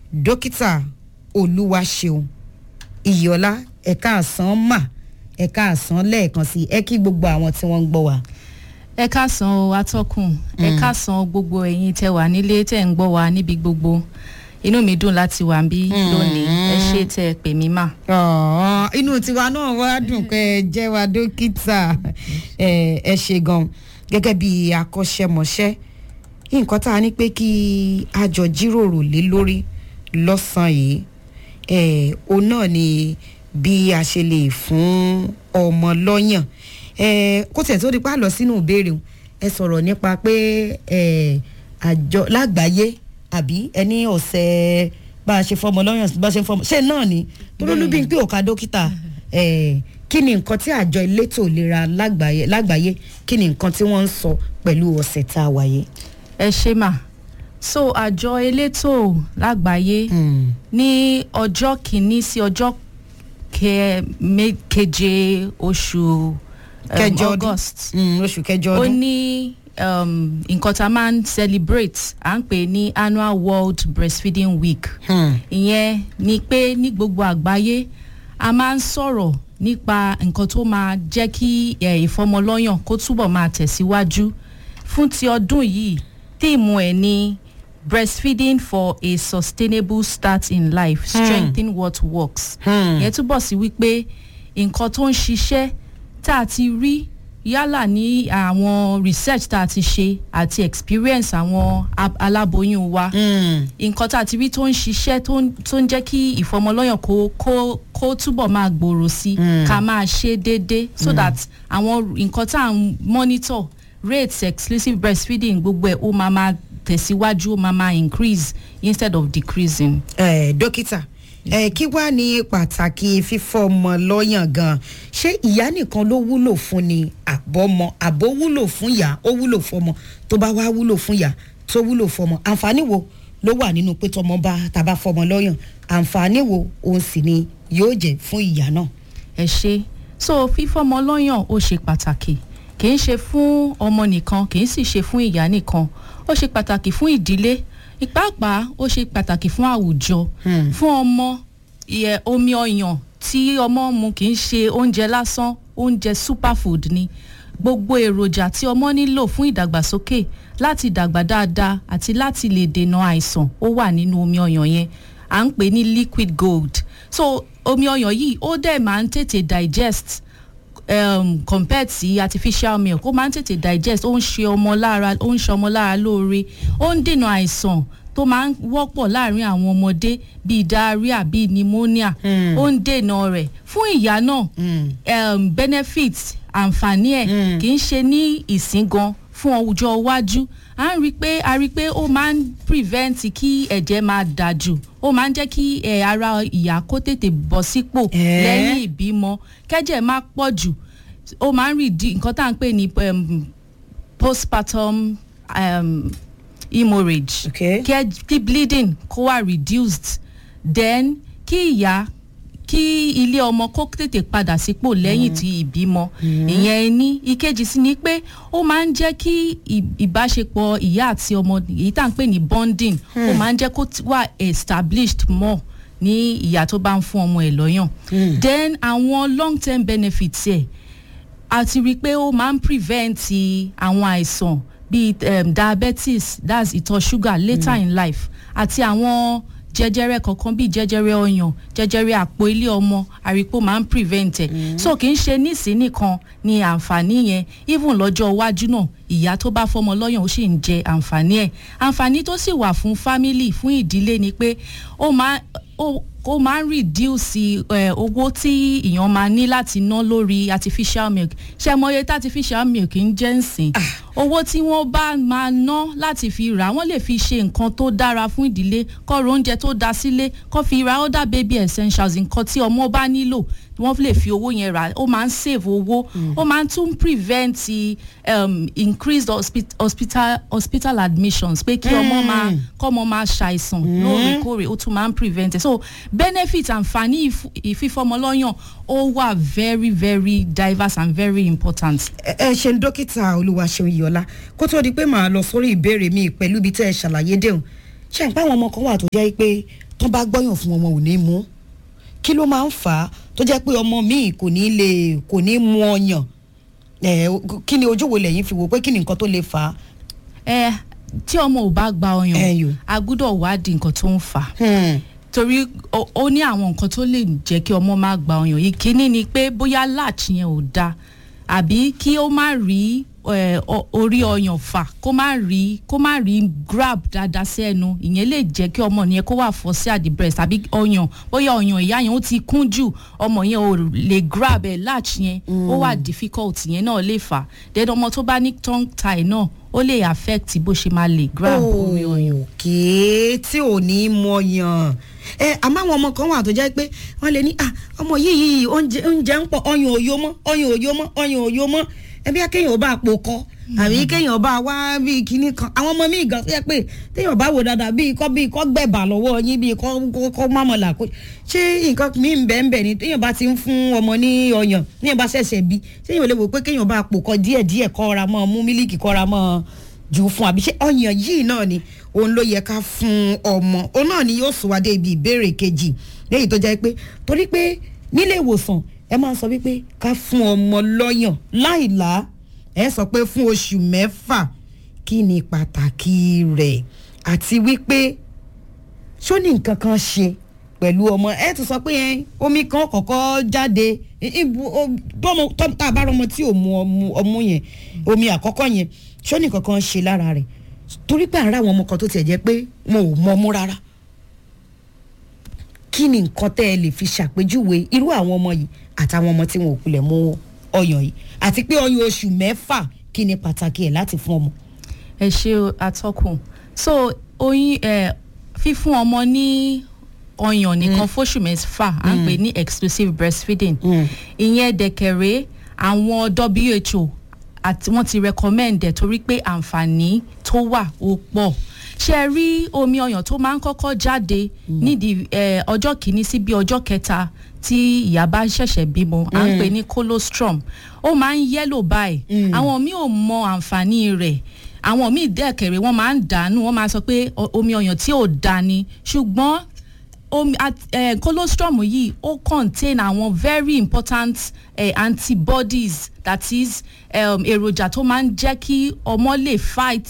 dókítà olúwaṣeun ìyọlá ẹ̀ka àsán mà ẹ̀ka àsán lẹ́ẹ̀kan sí ẹ kí gbogbo àwọn tí wọ́n ń gbọ́ wa. ẹ káàsán o atọ́kùn ẹ káàsán gbogbo ẹ̀yin tẹ wà nílé tẹ̀ ń gbọ́ wa níbi gbogbo inú mi dùn láti wà bí lónìí ẹ ṣe tẹ ẹ pè mí mà. Ọ̀ọ́, inú tiwa náà wá dùn pé ẹ jẹ́ wa dókítà ẹ ẹ ṣe gan gẹ́gẹ́ bí akọ́ṣẹ́mọṣẹ́ nǹkan tá a ní pé kí a jọ jíròrò lé lórí lọ́sàn-án yìí ẹ̀ òun náà ni bí a ṣe lè fún ọmọ lọ́yàn ẹ̀ kó tẹ̀ tó di pa lọ sínú ìbéèrè ẹ sọ̀rọ̀ nípa pé ẹ̀ àjọ lágbàáyé àbí ẹni ọ̀sẹ̀ bá a ṣe fọmọ lọ́yàn bá a ṣe fọmọ ṣé náà ni tó ló lúbí pé òkà dókítà ẹ̀ kí ni nǹkan tí àjọ elétò ìlera lágbàáyé lágbàáyé kí ni nǹkan tí wọ́n ń sọ pẹ̀lú ọ̀sẹ̀ tá a wáyé. ẹ ṣe mà so àjọ elétò lágbàáyé ní ọjọ́ kìíní sí ọjọ́ ke- me- keje oṣù um, kẹjọ ọdún august Mm, oṣù kẹjọ ó ọdún. ní um, nǹkan tá a máa ń celebrate à ń pè ní annual world breastfeeding week Hmm. ìyẹn ni pé ní gbogbo àgbáyé a máa ń sọ̀rọ̀ nípa nǹkan tó máa jẹ́ kí eh, ìfọmọlọ́yàn kó túbọ̀ máa tẹ̀síwájú fún ti ọdún yìí tíìmù ẹ̀ ní breastfeeding for a sustainable start in life strengthen what works Hmm. ìyẹn túbọ̀ sí wípé nǹkan tó ń ṣiṣẹ́ tá a ti rí yálà ní àwọn research tá a ti ṣe àti experience àwọn ab- aláboyún wa Hmm. nǹkan tá a ti rí tó ń ṣiṣẹ́ tó ń- tó ń jẹ́ kí ìfọmọlọ́yàn kó kó kó túbọ̀ máa gbòòrò sí Mm. ká máa ṣe déédéé so that àwọn nǹkan tá à ń monitor rates exclusive breastfeeding gbogbo ẹ̀ ó máa máa tẹ̀síwájú ó máa máa increase instead of decreasing. Eh, dókítà eh, kí wàá ní pàtàkì fífọmọ lọ́yàn gan ṣé ìyá nìkan ló wúlò fún ni àbọ̀mọ àbó wúlò fún ìyá ó wúlò fọmọ tó bá wá wúlò fún ìyá tó wúlò fọmọ àǹfààní wo ló wà nínú pé tọmọ bá tàbá fọmọ lọ́yàn àǹfààní wo òun sì ni yóò jẹ́ fún ìyá náà. ẹ ṣe so fífọmọ lọ́yàn ó ṣe pàtàkì kì í ṣe fún ọmọ nìkan kì í sì ṣe fún ìyá nìkan ó ṣe pàtàkì fún ìdílé ìpápàá ó ṣe pàtàkì fún àwùjọ Hmm. fún ọmọ ìyẹ omi ọyàn tí ọmọ mu kì í ṣe oúnjẹ lásán oúnjẹ superfood ni gbogbo èròjà tí ọmọ nílò fún ìdàgbàsókè láti dàgbà dáadáa àti láti lè dènà àìsàn ó wà nínú omi ọyàn yẹn à ń pè ní liquid gold so omi ọyàn yìí ó dẹ̀ máa ń tètè digest um, compared sí artificial milk ó máa ń tètè digest ó ń ṣe ọmọ lára ó ń ṣe ọmọ lára lóore ó ń dènà àìsàn tó máa ń wọ́pọ̀ láàrin àwọn ọmọdé bíi diarrhea bíi pneumonia Hmm. ó ń dènà rẹ̀ fún ìyá náà Hmm. um, benefit àǹfààní ẹ̀ Mm. kì í ṣe ní ìsín gan fún ọjọ́ iwájú à ń rí i pé a rí i pé ó máa ń prevent kí ẹ̀jẹ̀ máa dà jù ó máa ń jẹ́ kí eh, ara ìyá kó tètè bọ̀ sípò Eh? lẹ́yìn ìbímọ kẹ́jẹ̀ má pọ̀ jù ó máa ń rí di nǹkan tá à ń pè ní um, postpartum um, hemorrhage Okay. kí ẹ- kí bleeding kó wà reduced then kí ìyá kí ilé ọmọ kó tètè padà sípò lẹ́yìn tí ìbímọ ìyẹn ní ìkejì sí ni pé ó máa ń jẹ́ kí ì- ìbáṣepọ̀ ìyá àti ọmọ èyí tá à ń pè ní bonding ó máa ń jẹ́ kó ti- wà established more ní ìyá tó bá ń fún ọmọ ẹ̀ lọ́yàn then àwọn long term benefits ẹ̀ a ti rí i pé ó máa ń prevent àwọn àìsàn bíi um, diabetes that's ìtọ̀ sugar later mm. in life àti àwọn jẹjẹrẹ kọ̀ọ̀kan bíi jẹjẹrẹ ọyàn jẹjẹrẹ àpò ilé ọmọ àrípò máa ń prevent ẹ̀ so kì í ṣe nísìn nìkan ni àǹfààní yẹn even lọ́jọ́ iwájú náà ìyá tó bá fọmọ lọ́yàn ó sì ń jẹ àǹfààní ẹ̀ àǹfààní tó sì wà fún family fún ìdílé ni pé ó máa ó ó máa ń reduce eh, owó tí èèyàn máa ní láti ná lórí artificial milk ṣe mọye tí artificial milk ń jẹ́ ǹsìn owó tí wọ́n bá máa ná láti fi rà wọ́n lè fi ṣe nǹkan tó dára fún ìdílé kọ́rọ̀ oúnjẹ tó da sílé kọ́ fi ra other baby essentials nǹkan tí ọmọ bá nílò wọ́n lè fi owó yẹn rà ó máa ń save owó ó máa ń tún prevent um, increased hospi- hospital hospital admissions pé kí ọmọ máa kọ́mọ máa ṣàìsàn lóòrèkóòrè ó tún máa ń prevent it so benefit àǹfààní ìf- ìfífọmọlọ́yàn ó wà very very diverse and very important. ẹ ẹ ṣeun dókítà olúwaṣeun iyọlá kó tó di pé màá lọ sórí ìbéèrè mi pẹ̀lú ibi tẹ́ ẹ ṣàlàyé déhùn ṣe ń pa àwọn ọmọ kan wà tó jẹ́ pé tó bá gbọ́yàn fún ọmọ ò ní mú kí ló máa ń fà á tó jẹ́ pé ọmọ míì kò ní lè kò ní mu ọyàn ẹ kí ni ojú wo lẹ́yìn fi wò pé kí ni nǹkan tó lè fà á. ẹ tí ọmọ ò bá gba Ẹyọ. ọyàn a gbúdọ̀ wádìí nǹkan tó ń fà á torí ó ó ní àwọn nǹkan tó lè jẹ́ kí ọmọ má gba ọyàn ìkíní ni pé bóyá latch yẹn ò da àbí kí ó má rí eh, o- orí ọyàn fà kó má rí kó má rí grab dáadáa sí ẹnu ìyẹn lè jẹ́ kí ọmọ yẹn kó wà fọ́ sí at the breast àbí ọyàn bóyá ọyàn ìyá yẹn ó ti kún jù ọmọ yẹn ò lè grab ẹ̀ latch yẹn ó wà difficult yẹn náà lè fà then ọmọ tó bá ní tongue tie náà ó lè affect bó ṣe máa lè grab orí ọyàn. òkè tí ò ní mọyàn ẹ àmọ́ àwọn ọmọ kan wà tó jẹ́ pé wọ́n lè ní ah ọmọ yìí yìí oúnjẹ oúnjẹ ń pọ̀ ọyàn òyò mọ́ ọyàn òyò mọ́ ọyàn òyò mọ́ ẹbí akéèyàn bá pò kọ́ àbí kéèyàn bá wá bíi kinní kan àwọn ọmọ míì gan tó yẹ pé téèyàn bá wò dáadáa bíi kọ́ bíi kọ́ gbẹ̀bà lọ́wọ́ yín bíi kọ́ kọ́- kọ́ mámọ̀là kó ṣé nǹkan míì ń bẹ́ẹ̀ ń bẹ́ẹ̀ ni téèyàn bá ti ń fún ọmọ ní ọyàn téèyàn bá ṣẹ̀ṣẹ̀ bí téèyàn lè wò pé kéèyàn bá pò kọ́ díẹ̀díẹ̀ kọ́ra mọ́ mú mílíkì kọ́ra mọ́ jù fún àbí ṣé ọyàn yìí náà ni òun ló yẹ ká fún ọmọ òun náà ni yóò sùn wá dé ibi ìbéèrè kejì léyìí tó jẹ́ pé torí pé nílé ìwòsàn ẹ máa ń sọ wípé ká fún ọmọ lọ́yàn láìlá ẹ sọ pé fún oṣù mẹ́fà kí ni pàtàkì rẹ̀ àti wípé ṣó ní nǹkan kan ṣe pẹ̀lú ọmọ ẹ tún sọ pé ẹ, omi kan kọ̀kọ́ jáde i- ibu o- bọ́mọ tó- tá a bá rọmọ tí ò mu ọmú- ọmú yẹn omi àkọ́kọ́ yẹn ṣó ní nǹkan kan ṣe lára rẹ̀ torí pé àárẹ̀ àwọn ọmọ kan tó tiẹ̀ jẹ́ pé wọn ò mọ ọmú rárá kí ni nǹkan tẹ́ ẹ lè fi ṣàpèjúwe irú àwọn ọmọ yìí àtàwọn ọmọ tí wọn ò kulẹ̀ mú ọyàn yìí àti pé ọyàn oṣù mẹ́fà kí ni pàtàkì ẹ̀ láti fún ọmọ. ẹ ṣe atọ́kùn so oyin ẹ fífún ọmọ ní ọyàn nìkan fóṣù mẹ́fà à ń pè ní exclusive breastfeeding ìyẹn dẹ̀kẹ̀rẹ́ àwọn WHO àti wọ́n ti recommend ẹ̀ torí pé àǹfààní tó wà ó pọ̀ ṣe ẹ rí omi ọyàn tó máa ń kọ́kọ́ jáde nídìí ẹ, ọjọ́ kìíní sí bí ọjọ́ kẹta tí ìyá bá ṣẹ̀ṣẹ̀ bímọ à ń pè ní colostrum ó máa ń yẹ́lò báyìí àwọn míì ò mọ àǹfààní rẹ̀ àwọn míì dẹ́kẹ̀rẹ́ wọ́n máa ń dànù wọ́n máa sọ pé o- omi ọyàn tí ò da ni ṣùgbọ́n omi at- eh, colostrum yìí ó contain àwọn very important eh, antibodies that is um, èròjà tó máa ń jẹ́ kí ọmọ lè fight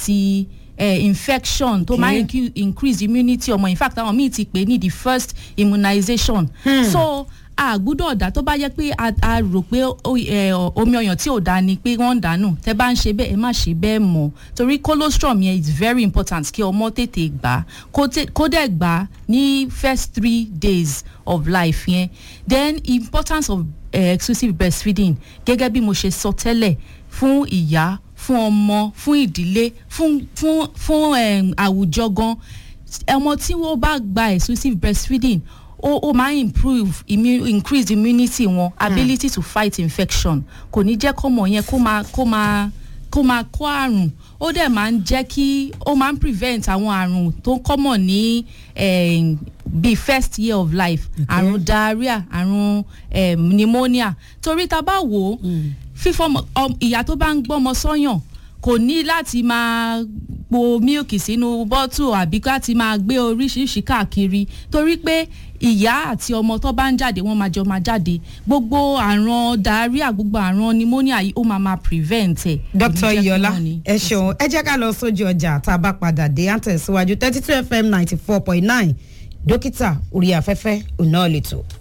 eh, infection tó máa ń incu- increase immunity ọmọ in fact àwọn míì ti pè ní the first immunization so a gbúdọ̀ dá tó bá yẹ pé a a rò pé ó- eh, omi ọyàn tí ò da ni pé wọ́n ń dànù tẹ́ bá ń ṣe bẹ́ẹ̀ ẹ má ṣe bẹ́ẹ̀ mọ́ torí colostrum yẹn is very important kí ọmọ tètè gbà á kó tè- kó dẹ̀ gbà á ní first three days of life yẹn then importance of uh, exclusive breastfeeding gẹ́gẹ́ bí mo ṣe sọ tẹ́lẹ̀ fún ìyá fún ọmọ fún ìdílé fún fún fún um, àwùjọ gan ọmọ tí wọ́n bá gba exclusive breastfeeding ó ó máa ń improve immu increase immunity wọn ability to fight infection kò ní jẹ́ kọ́mọ yẹn kó máa kó máa kó máa kó àrùn ó dẹ̀ máa ń jẹ́ kí ó máa ń prevent àwọn àrùn tó kọ́mọ̀ ní eh, bíi first year of life àrùn diarrhea àrùn eh, pneumonia torí tá a bá wò ó fífọmọ ọm- ìyá tó bá ń gbọ́mọ sọ́yàn kò ní láti máa po mílìkì sínú bọ́tù àbí láti máa gbé oríṣiríṣi káàkiri torí pé ìyá àti ọmọ tó bá ń jáde wọ́n máa jọ máa jáde gbogbo àrùn diarrhea gbogbo àrùn pneumonia yìí ó máa máa prevent ẹ̀. dr Kò ní jẹ́ kí iyọlá wọ́n ní. ẹ ṣeun ẹ jẹ́ ká lọ sójú ọjà tá a bá padà dé à ń tẹ̀síwájú thirty two fm ninety four point nine dókítà orí afẹ́fẹ́ òun náà lè tó.